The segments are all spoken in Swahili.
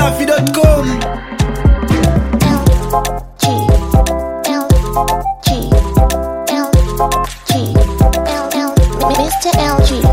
dachimsafi.com Mr. LG.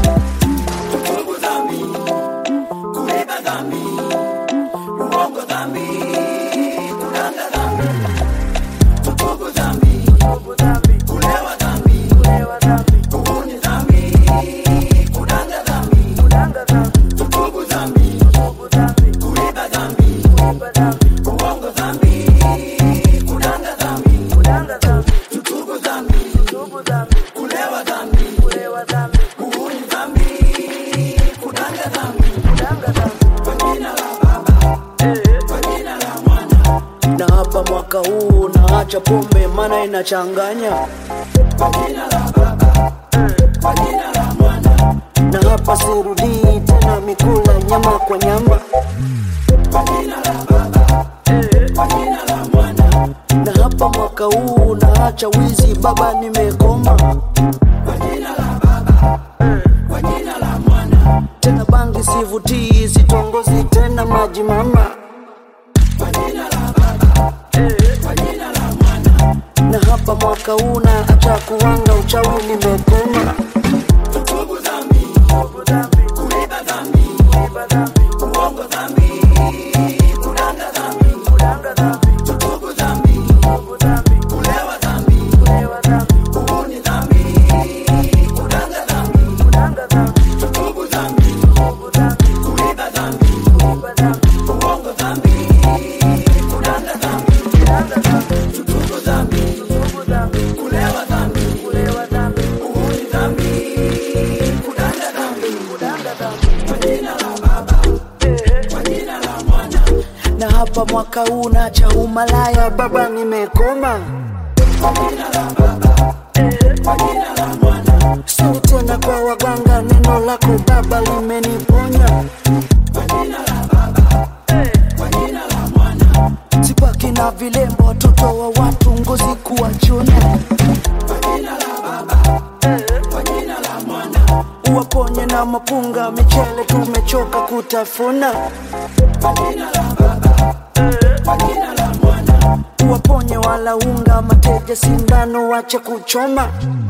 na hapa mwaka huu naacha pombe mana inachanganya na hapa sirudii tena mikula nyama kwa nyama na hapa mwaka huu naacha wizi baba nimekoma tena bangi sivutii sitongozi tena maji mama na hapa mwaka huu naacha kuwanga uchawi nimekoma na hapa mwaka huu naacha umalaya baba nimekoma sini tena kwa waganga neno lako baba limeniponya sibaki na vilembo watoto wa watu ngozi kuwachuna uwaponye na mapunga michele tumechoka kutafuna uwaponye wala unga mateja sindano wache kuchoma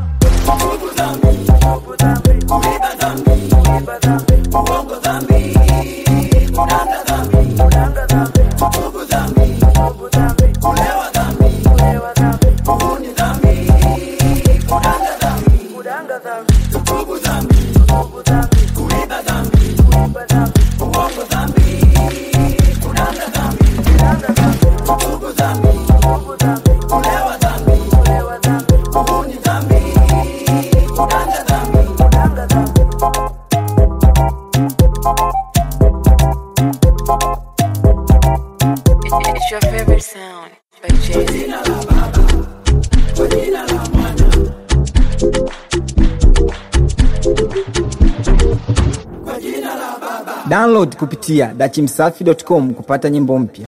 It's your favorite sound by Jay-Z. download kupitia dachimsafi.com kupata nyimbo mpya